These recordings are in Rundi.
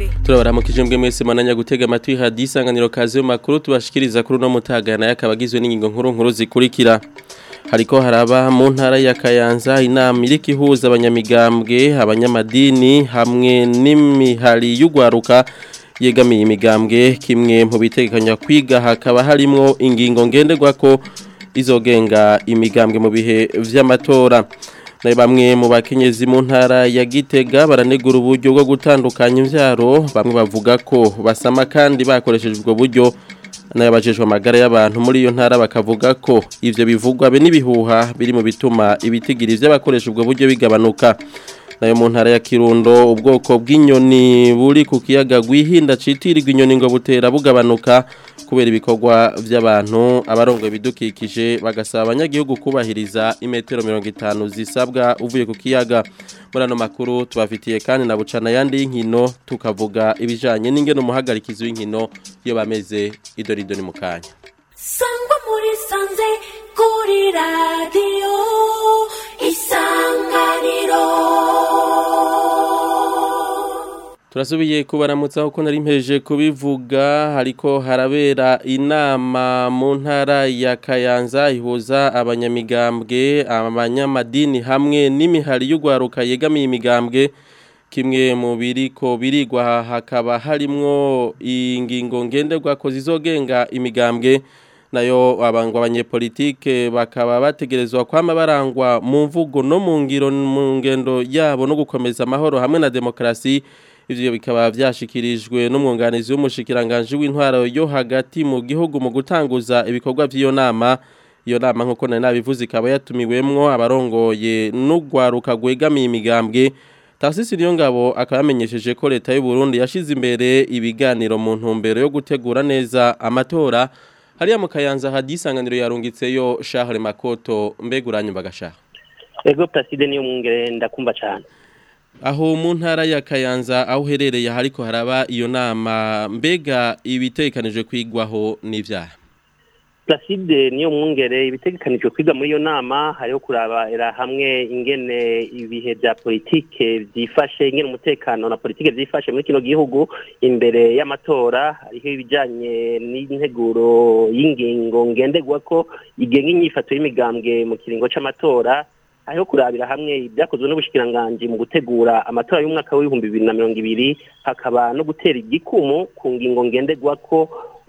mbere turabaramukije mbwe mwese mananya gutega amatwi hadi isanganiro kazi yo makuru tubashikiriza kuri uno mutagana yakaba agizwe n'ingingo nkuru nkuru zikurikira hariko haraba mu ntara ya Kayanza inama iriko ihuza abanyamigambwe abanyamadini hamwe n'imihari y'ugwaruka yegamiye imigambwe kimwe mu bitegekanya kwiga hakaba harimwo ingingo ngenderwako izogenga imigambwe mu bihe vy'amatora na bamwe mu bakenyezi mu ntara ya Gitega baranegura uburyo bwo gutandukanya imvyaro bamwe bavuga ko basama kandi bakoresheje ubwo buryo nayabajejwe amagara y'abantu muri iyo ntara bakavuga ko ivyo bivugwa be n'ibihuha biri mu bituma ibitigiri vy'abakoresha ubwo buryo bigabanuka nayo mu ntara ya Kirundo ubwoko bw'inyoni buri ku kiyaga gwihinda citirirwa inyoni ngo butera bugabanuka kubera ibikorwa by'abantu abarongo bidukikije bagasaba abanyagihugu kubahiriza imetero 50 zisabwa uvuye ku kiyaga muri ano makuru tubafitiye kandi na bucana yandi y'inkino tukavuga ibijanye n'ingene umuhagarikizi w'inkino iyo bameze idorido ni mukanya sangwa muri sanze kuri radiyo isanganiro Turasubiye kubaramutsa uko nari mpeje kubivuga hariko harabera inama mu ntara ya Kayanza ihuza abanyamigambwe abanyamadini hamwe n'imihari y'ugwaruka yegamiye imigambwe kimwe mu biriko birigwa hakaba harimwo ingingo ngenderwa ko zizogenga imigambwe nayo abangwa abanyepolitike bakaba bategerezwa kwama barangwa mu mvugo no mu ngiro mu ngendo yabo no gukomeza amahoro hamwe na demokrasi ivyo bikaba vyashikirijwe n'umwunganizi w'umushikiranganje w'intwaro yo hagati mu gihugu mu gutanguza ibikorwa vy'iyo nama iyo nama nkuko nari nabivuze ikaba yatumiwemwo abarongoye n'ugwaruka gwegamiye imigambwe Tarsisi Niyongabo akaba yamenyesheje ko leta y'u Burundi yashize imbere ibiganiro mu ntumbero yo gutegura neza amatora hariya mu Kayanza hadisanganiro yarungitseyo Charles Makoto mbeguranye bagashaha Ego Placide niyo mwungere ndakumva cyane aho mu ntara ya Kayanza aho uherereye hariko haraba iyo nama mbega ibitekanijwe kwigwaho n'ivyaha Placide niyo mwungere ibitegekanijwe kwiga muri iyo nama hariho kurabera hamwe ingene ibihe bya politike byifashe ingene umutekano na politike byifashe muri kino gihugu imbere y'amatora hariho ibijanye n'integuro y'ingingo ngenderwa ko igenga inyifato y'imigambwe mu kiringo c'amatora hariho kurabira hamwe ibyakozwe n'ubushikiranganje mu gutegura amatora y'umwaka w'ibihumbi bibiri na mirongo ibiri hakaba no gutera igikumu ku ngingo ngenderwa ko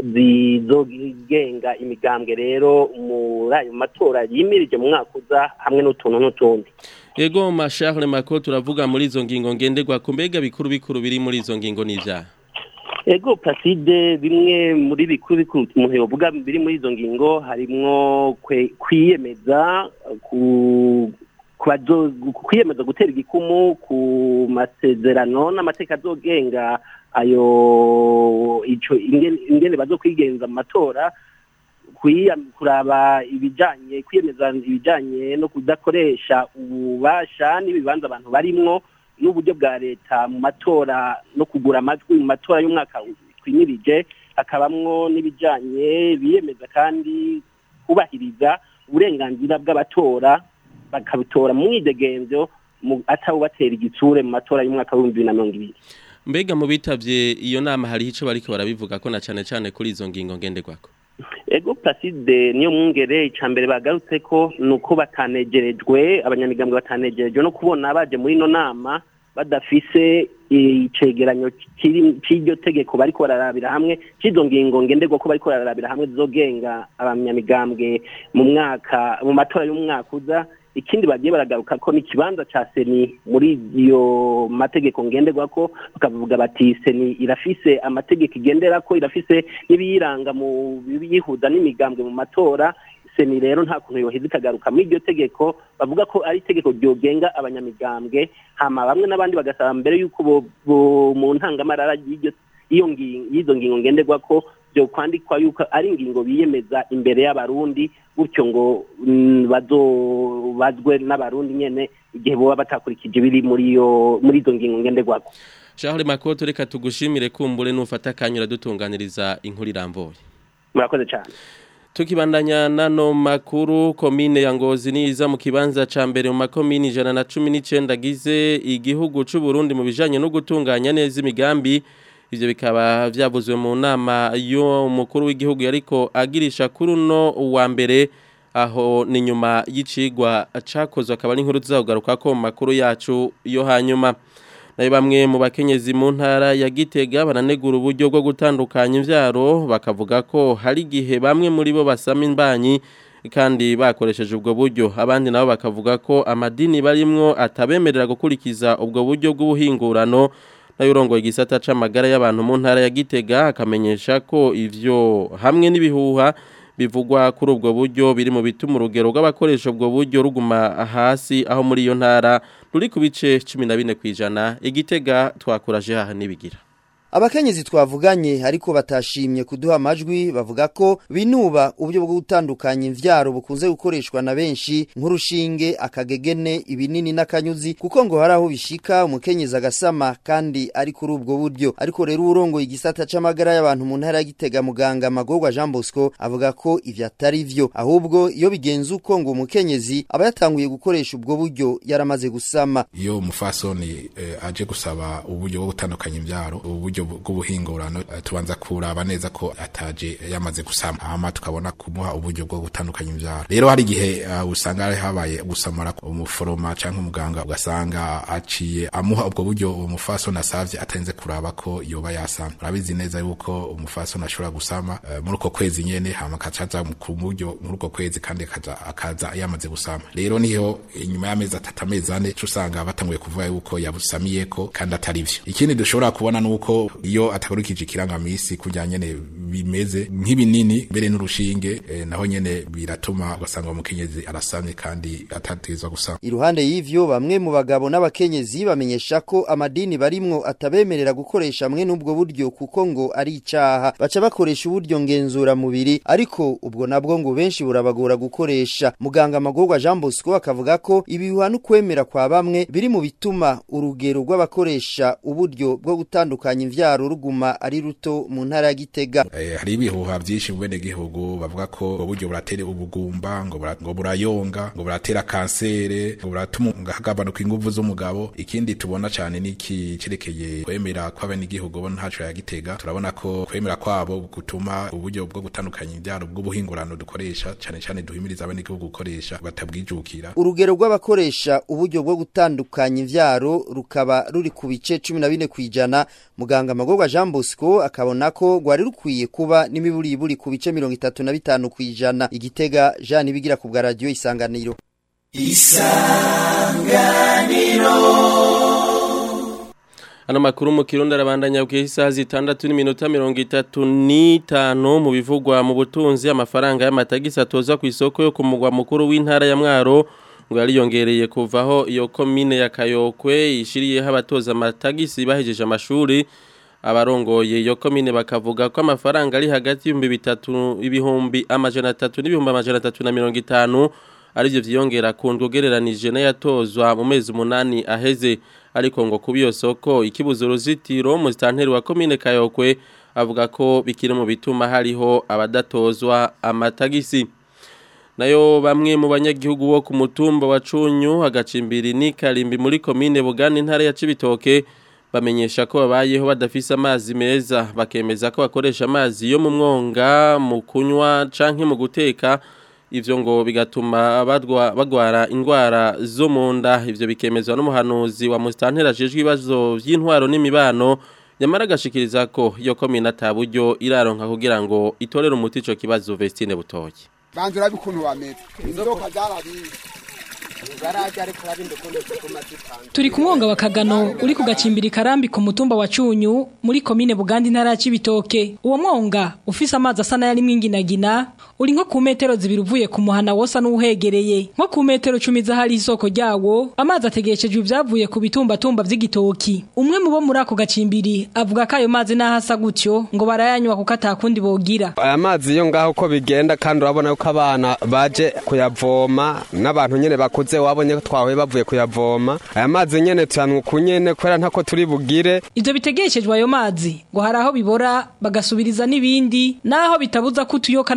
zizogenga imigambwe rero muri ayo matora yimirije mu mwaka uza hamwe n'utuntu n'utundi Ego Charles Mako turavuga muri izo ngingo ngenderwa ku mbega bikuru bikuru biri muri izo ngingo n'ivyaha Ego Placide bimwe muri bikuru bikuru umuntu yovuga biri muri izo ngingo harimwo kwiyemeza ku kwiyemeza gutera igikumu ku masezerano n'amateka azogenga ayo ico ingene bazokwigenza mu matora kuraba ibijanye kwiyemeza ibijanye no kudakoresha ububasha n'ibibanza abantu barimwo n'uburyo bwa leta mu matora no kugura amajwi mu matora y'umwaka twimirije hakabamwo n'ibijanye biyemeza kandi kubahiriza uburenganzira bw'abatora bakabitora mu mwidegenzo atawubatera igitsure mu matora y'umwaka w'ibihumbi bibiri na mirongo ibiri mbega mu bitavye iyo nama hariho ico bariko barabivuga ko na cane cane kuri izo ngingo ngenderwako ego placide niyo mwungere ica mbere bagarutse ko nuko batanegerejwe abanyamigambwe batanegerejwe no kubona baje muri ino nama badafise icegeranyo c'iryo tegeko bariko bararabira hamwe c'izo ngingo ngenderwa ko bariko bararabira hamwe zizogenga abanyamigambwe mu mwaka mu matora y'umwaka uza ikindi bagiye baragaruka ko n'ikibanza ca seni muri iyo mategeko ngenderwa ko bakavuga bati seni irafise amategeko igendera ko irafise n'ibiyiranga mu biyihuza n'imigambwe mu matora seni rero nta kuntu yoheza ikagaruka muri iryo tegeko bavuga ko ari itegeko ryogenga abanyamigambwe hama bamwe n'abandi bagasaba mbere y'uko mu ntangamarara y'izo ngingo ngenderwa ko byo kwandikwa yuko ari ingingo biyemeza imbere y'abarundi gutyo ngo bazwe n'abarundi nyene igihe boba batakurikije biri muri iyo muri izo ngingo ngenderwako Charles Makoto reka tugushimire kumbure nufata kanyura dutunganiriza inkuru irambuye murakoze cyane Tukibandanya nano makuru komine ya Ngozi niza mu kibanza ca mbere mu makomine 119 gize igihugu c'u Burundi mu bijanye no gutunganya neza imigambi ivyo bikaba vyavuzwe mu nama yo umukuru w'igihugu yariko agirisha kuri uno wa mbere aho ni nyuma y'icigwa cakozwe akaba ari inkuru tuzakugaruka ko mu makuru yacu yo hanyuma nayo bamwe mu bakenyezi mu ntara ya Gitega bananegura uburyo bwo gutandukanya imvyaro bakavuga ko hari igihe bamwe muri bo basama imbanyi kandi bakoresheje ubwo buryo abandi nabo bakavuga ko amadini barimwo atabemerera gukurikiza ubwo buryo bw'ubuhingurano nayo urongoye igisata c'amagara y'abantu mu ntara ya Gitega akamenyesha ko ivyo hamwe n'ibihuha bivugwa kuri ubwo buryo biri mu bituma urugero rw'abakoresha ubwo buryo ruguma hasi aho muri iyo ntara ruri ku bice 14 kwijana igitega twakuraje haha nibigira Abakenyezi twavuganye ariko batashimye kuduha amajwi bavuga ko binuba uburyo bwo gutandukanya imvyaro bukunze gukoreshwa na benshi nk'urushinge akagegene ibinini n'akanyuzi kuko ngo hari aho bishika umukenyezi agasama kandi ari kuri ubwo buryo ariko rero urongo igisata c'amagara y'abantu mu ntara ya Gitega muganga Magorwa Jean Bosco avuga ko ivyo atari vyo ahubwo iyo bigenze uko ngo umukenyezi aba yatanguye gukoresha ubwo buryo yaramaze gusama iyo umufasoni eh, aje gusaba uburyo bwo gutandukanya imvyaro uburyo bw'ubuhingurano eh, tubanza kuraba neza ko ataje yamaze gusama hama tukabona kumuha uburyo bwo gutandukanya imvyaro rero hari igihe uh, usanga hari habaye gusamara umuforoma canke umuganga ugasanga aciye amuha ubwo buryo umufasoni asavye atenze kuraba ko yoba yasama urabizi neza yuko umufasoni ashobora gusama uh, muri uko kwezi nyene hama akacaza ku buryo muri uko kwezi kandi akaza akaza yamaze gusama rero niho inyuma y'amezi atatu amezi ane usanga batanguye kuvuga yuko yabusamiyeko kandi atari vyo ikindi dushobora kubona nuko iyo atakurikije ikirangamisi kujya nyene bimeze nk'ibinini mbere n'urushinge eh, naho nyene biratuma ugasanga umukenyezi arasamye kandi atategerezwa gusama iruhande y'ivyo bamwe mu bagabo n'abakenyezi bamenyesha ko amadini barimwo atabemerera gukoresha mwe n'ubwo buryo kuko ngo ari icaha baca bakoresha uburyo ngenzura mubiri ariko ubwo nabwo ngo benshi burabagora gukoresha muganga magorwa Jean Bosco akavuga ko ibihuha n'ukwemera kwa bamwe biri mu bituma urugero rw'abakoresha uburyo bwo gutandukanya imvyaro ruguma ari ruto mu ntara ya Gitega eh, hari ibihuha vyinshi mu bene gihugu bavuga ko ubwo buryo buratera ubugumba ngo bura, ngo burayonga ngo buratera kansere ngo buratuma hagabanuka inguvu z'umugabo ikindi tubona cyane niki cerekeye kwemera kw'abene gihugu bo ntaco ya Gitega turabona ko kwemera kwabo gutuma uburyo bwo gutandukanya imvyaro bw'ubuhingurano dukoresha cyane cyane duhimiriza abene gihugu gukoresha batabwijukira urugero rw'abakoresha uburyo bwo gutandukanya imvyaro rukaba ruri ku bice 14 kwijana muganga magorwa Jean Bosco akabona ko rwari rukwiye kuba n'imiburiburi ku bice 35 kwijana igitega Jean bigira ku bwa radio isanganiro Ano makuru mu kirundi arabandanya ku isaha zitandatu n'iminota mirongo itatu n'itanu mu bivugwa mu butunzi amafaranga y'amatagisi atozwa ku isoko yo ku mugwa mukuru w'intara ya Mwaro ngo yariyongereye kuvaho iyo komine ya Kayokwe ishiriyeho abatoza amatagisi bahejeje amashuri abarongoye iyo komine bakavuga ko amafaranga ari hagati y'ibihumbi bitatu ibihumbi amajana atatu n'ibihumbi amajana atatu na mirongo itanu arivyo vyiyongera ku ndwogereranije n'ayatozwa mu mezi umunani aheze ariko ngo kuba iyo soko ikibuza uruzitiro mu sitanteri wa komine Kayokwe avuga ko bikiri mu bituma hariho abadatozwa amatagisi nayo bamwe mu banyagihugu bo ku mutumba wa Cunyu agacimbiri ni Karimbi muri komine Bugani intara ya Cibitoke bamenyesha ko babayeho badafise amazi meza bakemeza ko bakoresha amazi yo mu mwonga mu kunywa canke mu guteka ivyo ngo bigatuma bagwara indwara zo mu nda ivyo bikemezwa n'umuhanuzi wa mustantera ajejwe ibibazo vy'intwaro n'imibano nyamara agashikiriza ko iyo komine ataburyo iraronka kugira ngo itorere umuti ico kibazo Vestine Butoyi banze urabe ukuntu wameze inzoka zarabiye turi ku mwonga wa kagano uri ku gacimbiri karambi ku mutumba wa cunyu muri komine buganda intara ya cibitoke uwo mwonga ufise amazi asa n'ayarimo inginagina uri nko ku metero zibiri uvuye ku muhana wosa n'uwuhegereye nko ku metero cumi z'ahari isoko ryawo amazi ategeshejwe ibyavuye ku bitumbatumba vy'igitoki umwe mu bo muri ako gacimbiri avuga ko ayo mazi n'aho asa gutyo ngo barayanywa kuko atakundi bogira aya mazi yo ngaho uko bigenda kandi urabona ko abana baje kuyavoma n'abantu nyene bakuze wabonye ko twahuye bavuye kuyavoma aya mazi nyene tuyanwa uku nyene kubera ntako turi bugire ivyo bitegeshejwe ayo mazi ngo hari aho bibora bagasubiriza n'ibindi naho bitabuza ko utuyoka n'amagi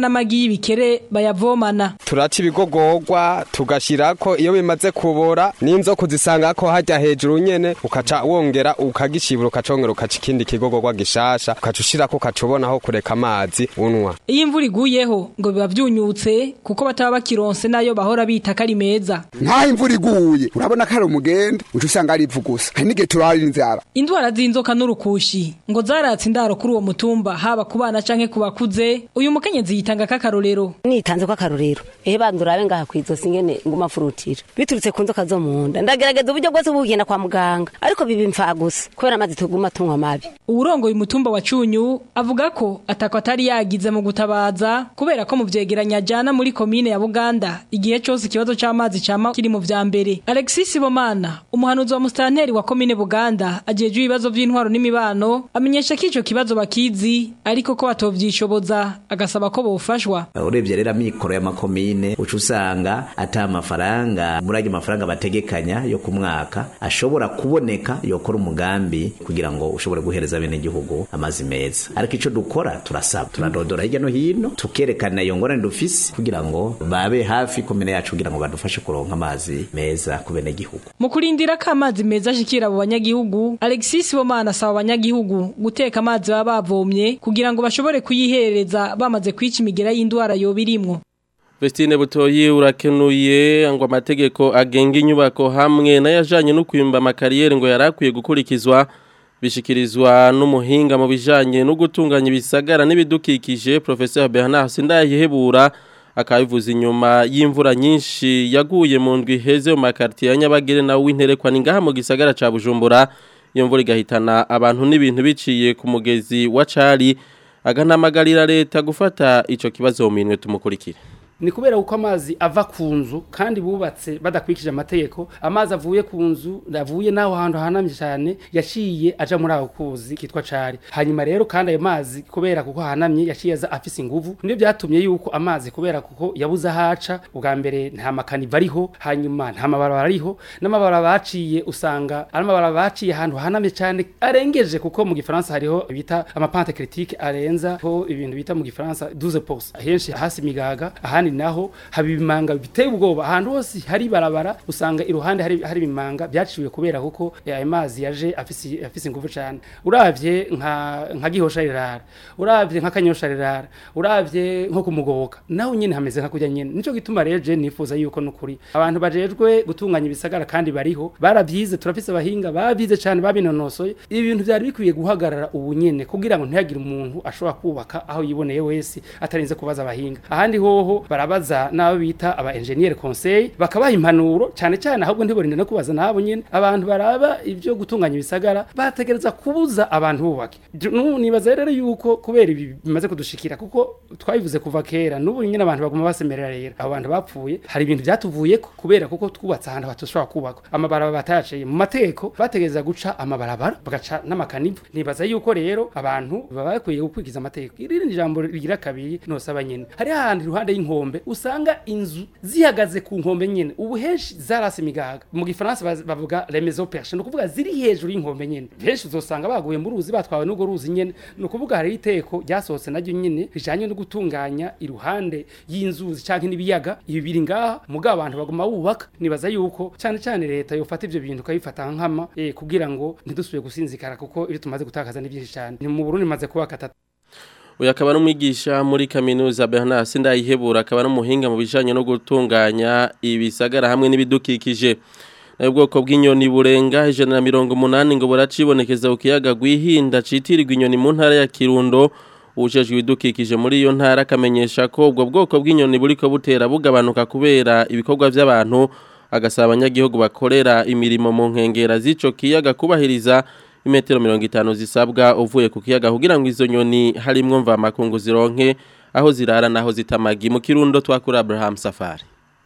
y'ibikere bayavomana turaca ibigogorwa tugashirako iyo bimaze kubora n'inzoka uzisanga ko hajya hejuru nyene ukaca wongera ukagishibura ukacongera ukaca ikindi kigogorwa gishasha ukaca ushirako ukaca ubona aho kureka amazi unwa iyo imvura iguyeho ngo biba vyunyutse kuko bataba bakironse nayo bahora bita ko ari meza nkaho imvura iguye urabona ko ari umugende uca usanga ari ivu gusa hari n'igihe turara inzara indwara z'inzoka n'urukushi ngo zaratse indaro kuri uwo mutumba haba ku bana canke ku bakuze uyu mukenyezi yitanga k'akarorero nitanze ko akarorero ehe bandurabe ngaha kw'izosi ngene nguma furutira biturutse ku nzoka zo mu nda ndagerageza uburyo bwose bugenda kwa muganga ariko biba imfa gusa kubera amazi tuguma tunywa mabi uwurongoye umutumba wa cunyu avuga ko atako atari yagize mu gutabaza kubera ko mu vyegeranya ajana muri komine ya buganda igihe cose ikibazo c'amazi cama kiri mu vya mbere alexis bomana umuhanuzi wa musitanteri wa komine buganda ajejwe ibibazo vy'intwaro n'imibano amenyesha ko ico kibazo bakizi ariko ko batovyishoboza agasaba ko bofashwa urebye rero amikoro y'amakomine uca usanga ata amafaranga muri ayo mafaranga bategekanya yo ku mwaka ashobora kuboneka yokora umugambi kugira ngo ushobore guhereza bene gihugu amazi meza ariko ico dukora turasaba turadodora hirya no hino tukerekana iyo ngorane dufise kugira ngo babe hafi komine yacu kugira ngo badufashe kuronka amazi meza ku bene gihugu mu kurindira ko amazi meza ashikira abo banyagihugu alexis bomana asaba abanyagihugu guteka amazi baba bavomye kugira ngo bashobore kuyihereza bamaze kwica imigera y'indwara yoba irimwo Vestine Butoyi urakenuye ngo amategeko agenga inyubako hamwe n'ayajanye no kwimba amakariyeri ngo yarakwiye gukurikizwa bishikirizwa n'umuhinga mu bijanye no gutunganya ibisagara n'ibidukikije Professeur Bernard Sindayihebura akabivuza inyuma y'imvura nyinshi yaguye mu ndwi heze mu makartier ya Nyabagere na w'interekwa ningaha mu gisagara ca Bujumbura iyo mvura igahitana abantu n'ibintu biciye ku mugezi wa Cari aganamagarira leta gufata ico kibazo mu minwe tumukurikire ni kubera uko amazi ava ku nzu kandi bubatse badakurikije amategeko amazi avuye ku nzu avuye n'aho hantu hanamye cyane yaciye aja muri ako kuzi kitwa cari hanyuma rero kandi ayo mazi kubera kuko hanamye yaciye aza afise inguvu nibyo byatumye yuko amazi kubera kuko yabuze ahaca ubwa mbere nta makaniva ariho hanyuma nta mabarabara ariho n'amabarabara baciye usanga ari amabarabara baciye ahantu hanamye cyane arengeje kuko mu gifaransa hariho bita amapante critique arenza ho ibintu bita mu gifaransa 12 pouces ahenshi hasi migaga ahandi naho haba ibimanga biteye ubwoba ahantu hose hari barabara usanga iruhande hari hari ibimanga byaciwe kubera kuko ayo mazi yaje afise afise ingufu cyane uravye nka nka gihosha rirara uravye nka kanyosha rirara uravye nko kumugoboka naho nyene hameze nka kujya nyene nico gituma rero je nifuza yuko nukuri abantu bajejwe gutunganya ibisagara kandi bariho baravyize turafise abahinga babize cyane babinonosoye ibintu byari bikwiye guhagarara ubu nyene kugira ngo ntihagire umuntu ashobora kubaka aho yiboneye wese atarinze kubaza abahinga ahandi hoho barabaza n'abo bita aba engineer conseil bakabaha impanuro cyane cyane ahubwo ntiborinde no kubaza nabo nyene abantu baraba ibyo gutunganya ibisagara bategereza kubuza abantu bubake Nu- nibaza rero yuko kubera ibi bimaze kudushikira kuko twabivuze kuva kera n'ubu nyine abantu baguma basemerera rero abo bantu bapfuye hari ibintu byatuvuye kubera kuko twubatse ahantu hatushobora kubakwa amabarabara batayaciye mu mategeko bategereza guca amabarabara bagaca n'amakanivu nibaza yuko rero abantu baba bakwiye gukurikiza amategeko iri ni ijambo rigira kabiri nosaba nyene hari ahantu iruhande y'inkombe usanga inzu zihagaze ku nkombe nyene ubu henshi zarase imigaga mu gifaransa baz- bavuga les maisons perchées ni ukuvuga ziri hejuru y'inkombe nyene henshi uzosanga baguye mu ruzi batwawe n'urwo ruzi nyene ni ukuvuga hari iteko ryasohotse naryo nyene rijanye no gutunganya iruhande y'inzuzi canke n'ibiyaga ibi biri ngaha mugabo abantu baguma bubaka nibaza yuko cyane cyane leta yofata ivyo bintu ukabifata nkama eh, kugira ngo ntidusubire gusinzikara kuko ibyo tumaze gutakaza ni byinshi cyane ni mu Burundi maze kuba katatu uyu akaba ari umwigisha muri kaminuza Bernard Sindayihebura akaba ari umuhinga mu bijanye no gutunganya ibisagara hamwe n'ibidukikije nayo ubwoko bw'inyoni burenga ijana na mirongo umunani ngo buracibonekeza ku kiyaga gwihinda citirirwa inyoni mu ntara ya Kirundo ujejwe ibidukikije muri iyo ntara akamenyesha ko ubwo bwoko bw'inyoni buriko butera bugabanuka kubera ibikorwa by'abantu agasaba abanyagihugu bakorera imirimo mu nkengera z'ico kiyaga kubahiriza imetero mirongo itanu zisabwa uvuye ku kiyaga kugira ngo izo nyoni harimwo mva makungu zironke aho zirara naho zitamagi mu kirundo twakura Abraham Safari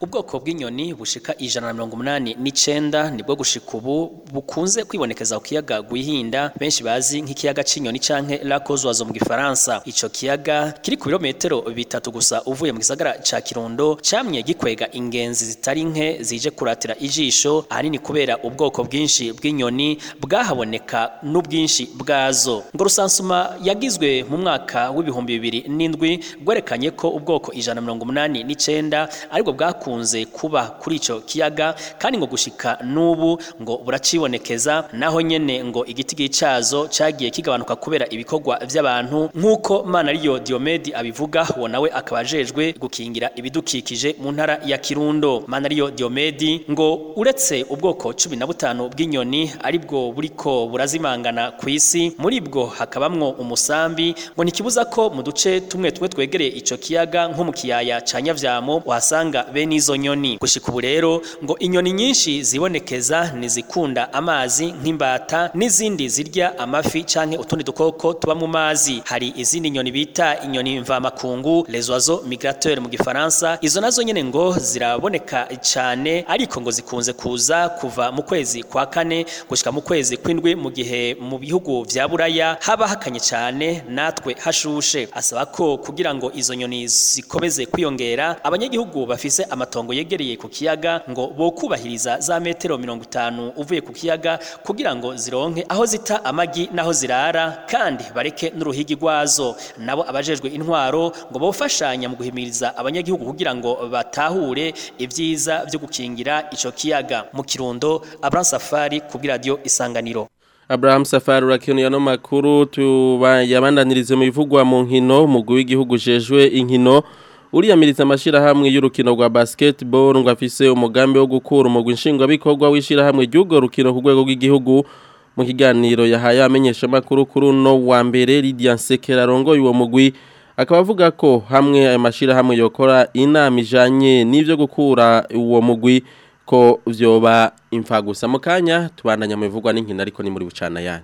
ubwoko bw'inyoni bushika ijana na mirongo umunani n'icenda nibwo gushika ubu bukunze kwibonekeza ku kiyaga Gwihinda benshi bazi nk'ikiyaga c'inyoni canke Lac aux Oiseaux mu gifaransa ico kiyaga kiri ku birometero bitatu gusa uvuye mu gisagara ca Kirundo camye gikwega ingenzi zitari nke zije kuratira ijisho ahanini kubera ubwoko bwinshi bw'inyoni bwahaboneka n'ubwinshi bwazo ngo rusansuma yagizwe mu mwaka w'ibihumbi bibiri n'indwi gwerekanye ko ubwoko ijana na mirongo umunani n'icenda aribwo bwakunze kuba kuri ico kiyaga kandi ngo gushika n'ubu ngo buracibonekeza naho nyene ngo igiti gicazo cagiye kigabanuka kubera ibikorwa vy'abantu nk'uko Manariyo Diomedi abivuga uwo nawe akaba ajejwe gukingira ibidukikije mu ntara ya Kirundo Manariyo Diomedi ngo uretse ubwoko cumi na butanu bw'inyoni aribwo buriko burazimangana ku isi muri bwo hakabamwo umusambi ngo ntikibuza ko mu duce tumwe tumwe twegereye ico kiyaga nko mu kiyaya ca Nyavyamo uhasanga bene izo nyoni gushika ubu rero ngo inyoni nyinshi zibonekeza nizikunda amazi nk'imbata n'izindi zirya amafi canke utundi dukoko tuba mu mazi hari izindi nyoni bita inyoni mvamakungu les oiseaux migrateurs mu gifaransa izo nazo nyene ngo ziraboneka cane ariko ngo zikunze kuza kuva mu kwezi kwa kane gushika mu kwezi kw'indwi mu gihe mu bihugu vya buraya haba hakanye cane natwe hashushe asaba ko kugira ngo izo nyoni zikomeze kwiyongera abanyagihugu bafise amatongo yegereye ku kiyaga ngo bokubahiriza za metero mirongo itanu uvuye ku kiyaga kugira ngo zironke aho zita amagi n'aho zirara kandi bareke n'uruhigi rwazo nabo abajejwe intwaro ngo bofashanya mu guhimiriza abanyagihugu kugira ngo batahure ibyiza byo gukingira ico kiyaga mu kirundo Abraham Safari ku radio Isanganiro Abraham Safari urakinuye no makuru tubayabandanirize mu bivugwa mu nkino mugwi w'igihugu jejwe inkino uriyamiriza amashirahamwe y'urukino rwa basketball ngo afise umugambi wo gukura umugwi nshingwabikorwa w'ishirahamwe ry'urwo rukino ku rwego rw'igihugu mu kiganiro yahaye amenyesha makuru kuri uno wa mbere Lydia Nsekera arongoye uwo mugwi akaba avuga ko hamwe ayo mashirahamwe yokora inama ijanye n'ivyo gukura uwo mugwi ko vyoba imfa gusa mu kanya tubandanya mu bivugwa n'inkino ariko ni muri bucana yandi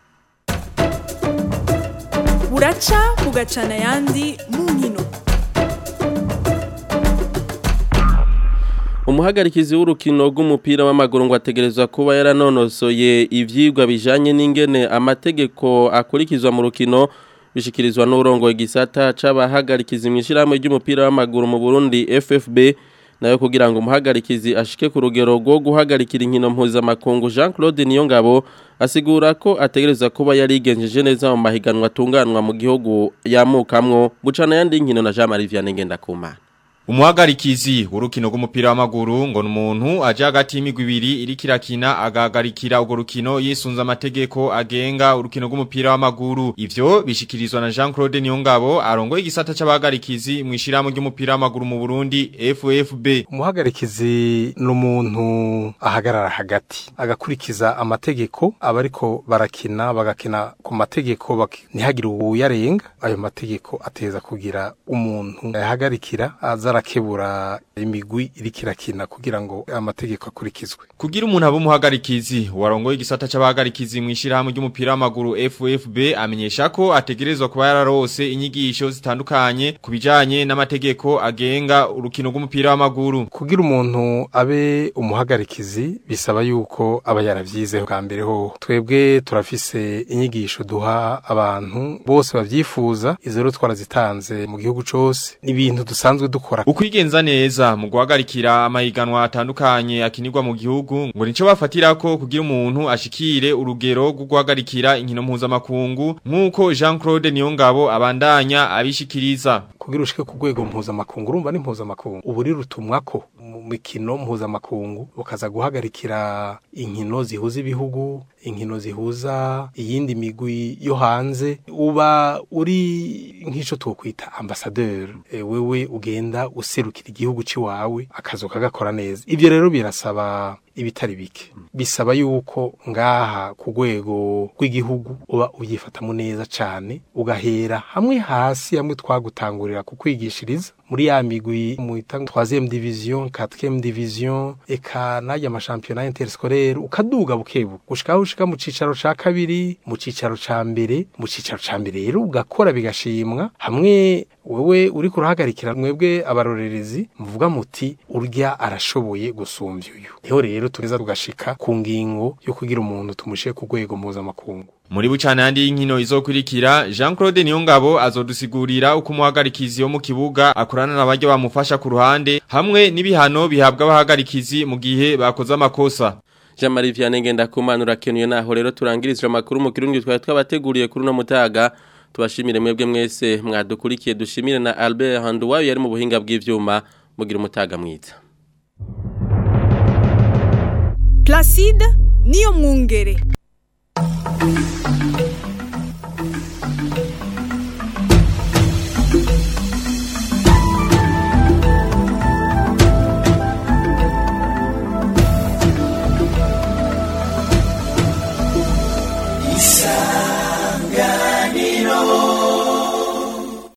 buraca bugacana yandi mu nkino umuhagarikizi w'urukino rw'umupira w'amaguru ngo ategerezwa kuba yaranonosoye ivyigwa bijanye n'ingene amategeko akurikizwa mu rukino bishikirizwa n'urongoye igisata c'abahagarikizi mw'ishirahamwe ry'umupira w'amaguru mu Burundi FFB nayo kugira ngo umuhagarikizi ashike ku rugero rwo guhagarikira inkino mpuzamakungu Jean Claude Niyongabo asigura ko ategereza kuba yarigenjeje neza mu mahiganwa atunganwa mu gihugu yamukamwo bucana yandi nkino na Jean Marie Vianney Ngendakumana Umuhagarikizi urukino rw'umupira w'amaguru ngo numuntu aje hagati y'imigwi ibiri iri kirakina agahagarikira urwo rukino yisunza amategeko agenga urukino rw'umupira w'amaguru ivyo bishikirizwa na Jean Claude Niyongabo arongoye igisata c'abahagarikizi mu ishirahamwe ry'umupira w'amaguru mu Burundi FFB umuhagarikizi n'umuntu ahagarara hagati agakurikiza amategeko abariko barakina bagakina ku mategeko ntihagire uyarenga ayo mategeko ateza kugira umuntu yahagarikira aza arakebura imigwi iri kirakina kugira ngo amategeko akurikizwe kugira umuntu abe umuhagarikizi warongoye igisata c'abahagarikizi mu ishirahamwe ry'umupira w'amaguru FFB amenyesha ko ategerezwa kuba yararose inyigisho zitandukanye ku bijanye n'amategeko agenga urukino rw'umupira w'amaguru kugira umuntu abe umuhagarikizi bisaba yuko aba yaravyizeho bwa mbere ho twebwe turafise inyigisho duha abantu bose bavyifuza izo rero twarazitanze mu gihugu cose ibintu dusanzwe dukora ukwigenza neza mu guhagarikira amahiganwa atandukanye akinirwa mu gihugu ngo nico bafatirako kugira umuntu ashikire urugero rwo guhagarikira inkino mpuzamakungu nk'uko Jean Claude Niyongabo abandanya abishikiriza kugira ushike ku rwego mpuzamakungu urumva ni mpuzamakungu ubu rirutumwa ko mu mikino mpuzamakungu ukaza guhagarikira inkino zihuza ibihugu inkino zihuza iyindi migwi yo hanze uba uri nk'ico twokwita ambassadeur e, wewe ugenda userukira igihugu ciwawe akazo kagakora neza ivyo rero birasaba ibitari bike bisaba yuko ngaha ku rwego rw'igihugu uba ubyifatamo neza cyane ugahera hamwe hasi hamwe twagutangurira kukwigishiriza muri ya migwi mu troisième division quatrième division eka n'aya mashampiyona interscolaire ukaduga bukebu gushikaho ushika mu cicaro ca kabiri mu cicaro ca mbere mu cicaro ca mbere rero ugakora bigashimwa hamwe wewe uri kurahagarikira mwebwe abarorerezi muvuga muti urya arashoboye gusumbya uyu niho rero tugeza tugashika ku ngingo yo kugira umuntu tumushyire ku rwego mpuzamakungu Muri bucana yandi y'inkino izokurikira Jean Claude Niyongabo azodusigurira uko umuhagarikizi wo mu kibuga akorana n'abaryo bamufasha ku ruhande hamwe n'ibihano bihabwa abahagarikizi mu gihe bakoze amakosa Jean Marie Vianney Ngendakumana kenuye naho rero turangirije amakuru mu kirundi twari twabateguriye kuri no mutaga tubashimire mwebwe mwese mwadukurikiye dushimire na Albert Handuwayo yari mu buhinga bw'ivyuma mugira umutaga mwiza Placide niyo mwungere.